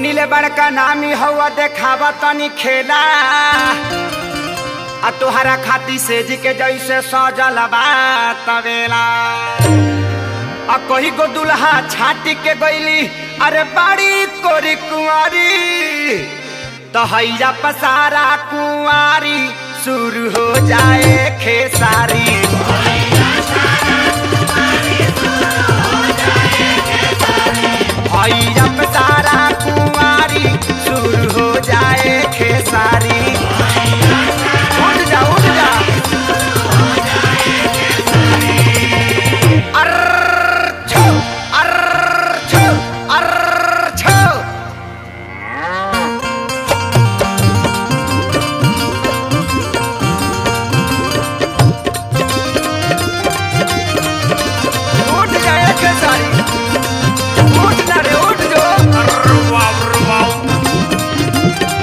सुनीले बड़का नामी हवा देखावा तनी खेला आ तोहरा खाती से जी के जैसे सजल बा तवेला आ कही गो दुल्हा छाटी के गईली अरे बाड़ी कोरी कुंवारी तो हैया पसारा कुंवारी शुरू हो जाए खेसारी हैया पसारा कुंवारी शुरू हो जाए खेसारी उठ जा उठ जा अर्र छो अर्र छो अर्र छो उठ जा एक सारी उठ ना रे उठ जो अर्र वाव अर्र वाव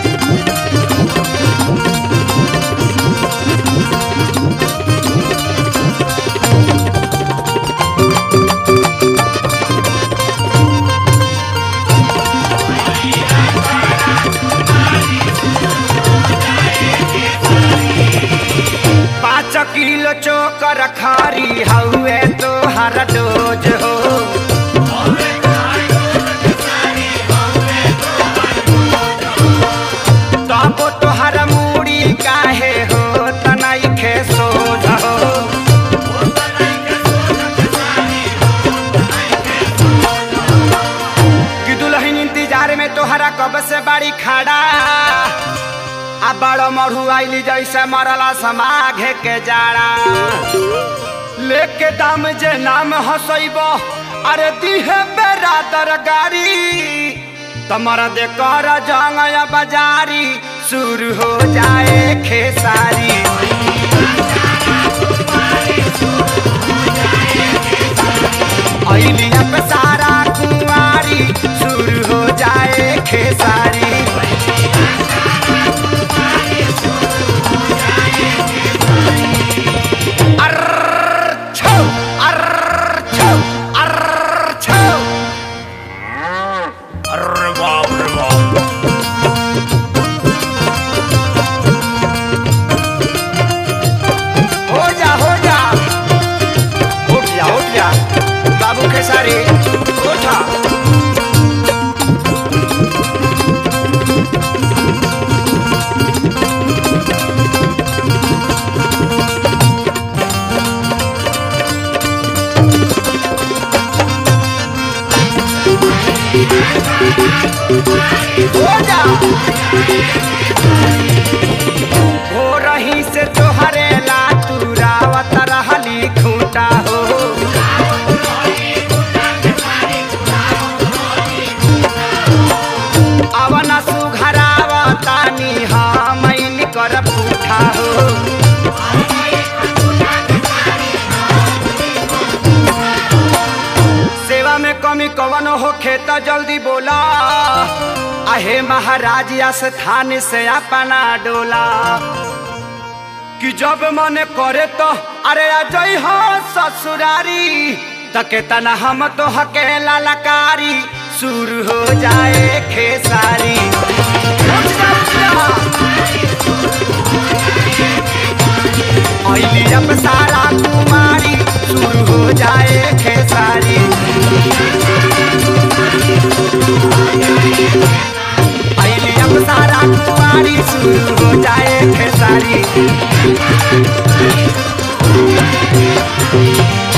पाँच किलो चोकर खारी हउए तो हर डोज हो तब तोहर मूड़ी काहे हो तनई खे सोझ हो कि दुल्हन इंतजार में तोहरा कब से बाड़ी खड़ा आ बड़ो मढ़ू आइली जैसे मरला समाघे के जाड़ा लेके दाम जे नाम हसैब अरे दिहे बेरा दरगारी तमर दे कर जंगया बाजारी शुरू हो जाए खेसारी अइली अब सारा कुंवारी शुरू हो जाए खेसारी अर्र छो अर्र छो अर्र छो अर्र बाप रे बाप हो जा हो जा उठ जा उठ जा बाबू खेसारी उठा हो जा हो रही से तोहरे ला तू रावत रहली खूंटा हो अवन सुघरावतानी हम कर पूठा हो सेवा में कमी कवन हो खेता जल्दी बोला आहे महाराज स्थान से अपना डोला कि जब मन करे तो अरे अजय हो ससुरारी तके तना हम तो हकेला लकारी शुरू हो जाए खेसारी उठ जा, उठ जा। अइली अब सारा कुमारी शुरू हो जाए खेसारी अइली अब सारा कुमारी शुरू हो जाए खेसारी